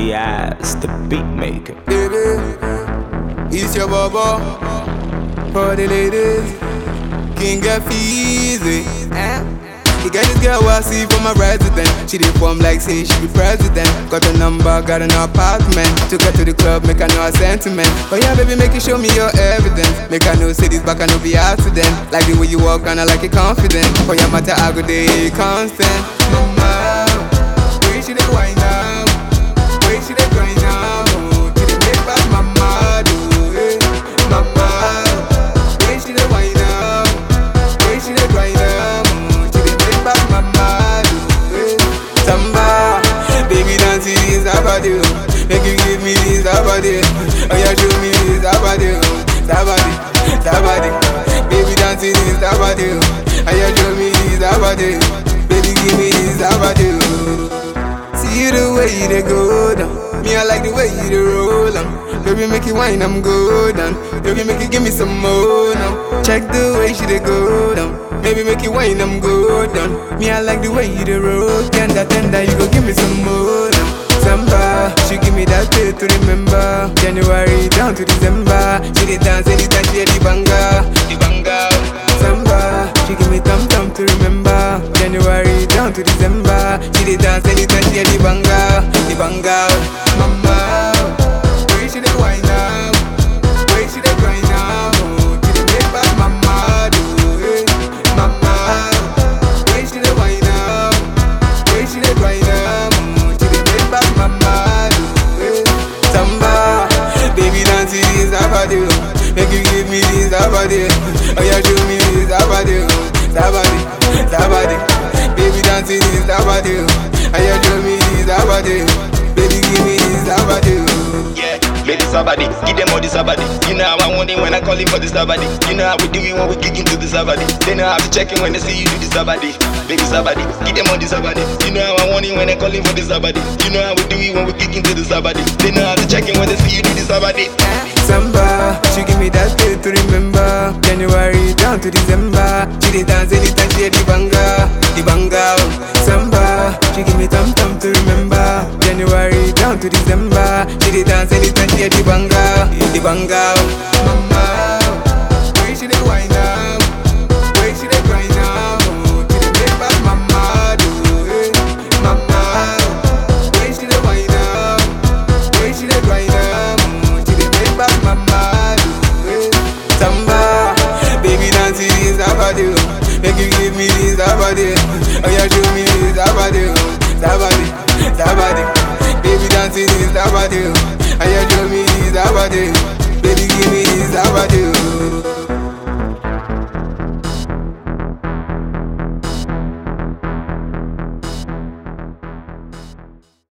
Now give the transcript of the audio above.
Diaz, the beat maker. Baby, it's your baba for the ladies. King get easy. Eh? You get this girl I see from my resident. She did form like say she be president. Got a number, got an apartment. Took her to the club, make her know her sentiment. Oh yeah, baby, make you show me your evidence. Make her know say this back, I know be accident. Like the way you walk, and I like it confident. For your matter, I go day constant. Mama, way she dey wind up, way she dey grind up. Oh, to the make back mama do it, mama. Way she dey wind up, way she dey grind up. Oh, to the make back mama do it. Samba, baby dance it is abadi, oh. make you give me this abadi. Oh yeah, show me this abadi, oh. sabadi, sabadi. Baby dance it is abadi, oh. oh yeah, show me this abadi. Baby give me this abadi. oh. See the way you dey go down. Me, I like the way you dey roll on. Baby, make it wine, I'm go down. Baby, make it give me some more now. Check the way she dey go down. Baby, make it wine, I'm go down. Me, I like the way you dey roll. Tender, tender, you go give me some more now. Samba, she give me that day to remember. January down to December. She dey dance anytime she hear the banga, the banga. Samba, she give me thumb thumb to remember. January down to December. She dey dance anytime she hear the banga, the banga. Mama, way she dey wind up, way she dey grind up. Oh, she dey make back mama do it. Mama, way she dey wind up, way she dey grind up. Oh, she dey make back mama do it. Samba, baby dance it is abadi, oh. make you give me this abadi. Oh yeah, show me this abadi, oh. sabadi, sabadi. Baby dance it is abadi, oh. oh yeah, show me this abadi. Baby give me this abadi. oh. Yeah, baby somebody, give them all this sabadi. You know how I want it when I call it for the sabadi. You know how we do it when we kick into the sabadi. They know how to check it when they see you do the sabadi. Baby sabadi, give them all the sabadi. You know how I want it when I call it for the sabadi. You know how we do it when we kick into the sabadi. They know how to check it when they see you do the sabadi. Samba, she give me that day to remember. January down to December. She dey dance anytime she hear the banga, the banga. oh. Samba, she give me thumb thumb to remember. January down to December. She dey dance anytime she hear the banga, the banga. oh. Mama, way she dey wind up, way she dey grind up. Oh, she dey make back mama do it. Mama, way she dey wind up. Way she dey grind up, mm, she dey make back mama do it. Samba, baby dance it is abadi, oh. make you give me this abadi. Oh yeah, show me this abadi, oh. sabadi, sabadi. Baby dance it is abadi, oh. oh yeah, show me this abadi.